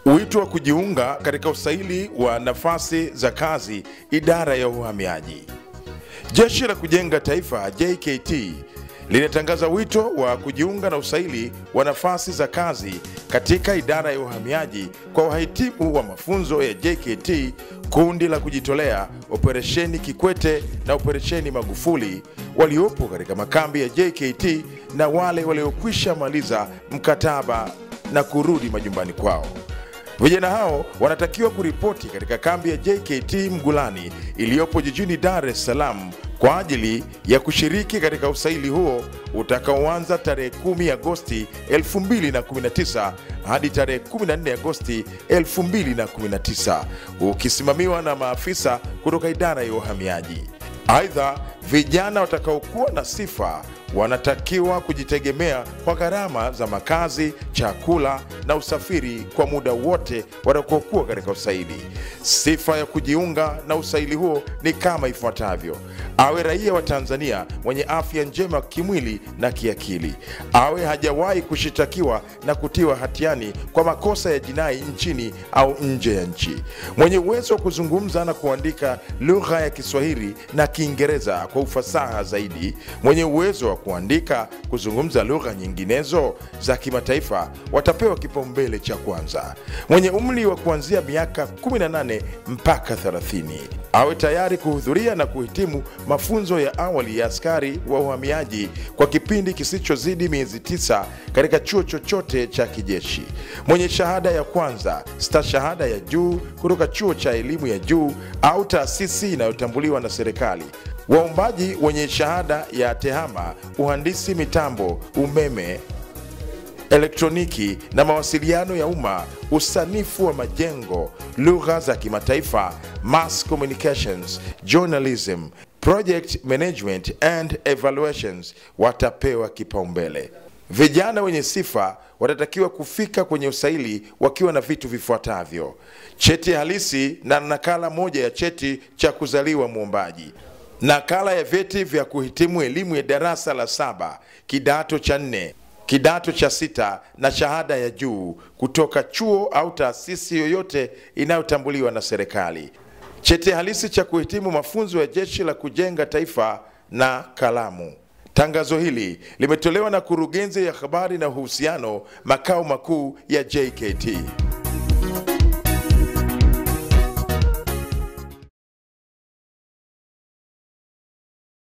Wito wa kujiunga katika usaili wa nafasi za kazi idara ya uhamiaji. Jeshi la Kujenga Taifa JKT linatangaza wito wa kujiunga na usaili wa nafasi za kazi katika idara ya uhamiaji kwa wahitimu wa mafunzo ya JKT, kundi la kujitolea, operesheni Kikwete na operesheni Magufuli waliopo katika makambi ya JKT na wale waliokwisha maliza mkataba na kurudi majumbani kwao. Vijana hao wanatakiwa kuripoti katika kambi ya JKT Mgulani iliyopo jijini Dar es Salaam kwa ajili ya kushiriki katika usaili huo utakaoanza tarehe 10 Agosti 2019 hadi tarehe 14 Agosti 2019 ukisimamiwa na maafisa kutoka idara ya uhamiaji. Aidha, vijana watakaokuwa na sifa wanatakiwa kujitegemea kwa gharama za makazi, chakula na usafiri kwa muda wote watakaokuwa katika usaili. Sifa ya kujiunga na usaili huo ni kama ifuatavyo: awe raia wa Tanzania mwenye afya njema kimwili na kiakili, awe hajawahi kushitakiwa na kutiwa hatiani kwa makosa ya jinai nchini au nje ya nchi, mwenye uwezo wa kuzungumza na kuandika lugha ya Kiswahili na Kiingereza kwa ufasaha zaidi, mwenye uwezo wa kuandika, kuzungumza lugha nyinginezo za kimataifa watapewa kipaumbele cha kwanza. Mwenye umri wa kuanzia miaka 18 mpaka 30 awe tayari kuhudhuria na kuhitimu mafunzo ya awali ya askari wa uhamiaji kwa kipindi kisichozidi miezi tisa katika chuo chochote cha kijeshi. Mwenye shahada ya kwanza, stashahada ya juu kutoka chuo cha elimu ya juu au taasisi inayotambuliwa na serikali. Waombaji wenye shahada ya tehama, uhandisi mitambo, umeme elektroniki na mawasiliano ya umma, usanifu wa majengo, lugha za kimataifa, mass communications, journalism, project management and evaluations watapewa kipaumbele. Vijana wenye sifa watatakiwa kufika kwenye usaili wakiwa na vitu vifuatavyo: cheti halisi na nakala moja ya cheti cha kuzaliwa mwombaji, nakala ya vyeti vya kuhitimu elimu ya darasa la saba, kidato cha nne kidato cha sita na shahada ya juu kutoka chuo au taasisi yoyote inayotambuliwa na serikali, cheti halisi cha kuhitimu mafunzo ya Jeshi la Kujenga Taifa na kalamu. Tangazo hili limetolewa na Kurugenzi ya Habari na Uhusiano, makao makuu ya JKT.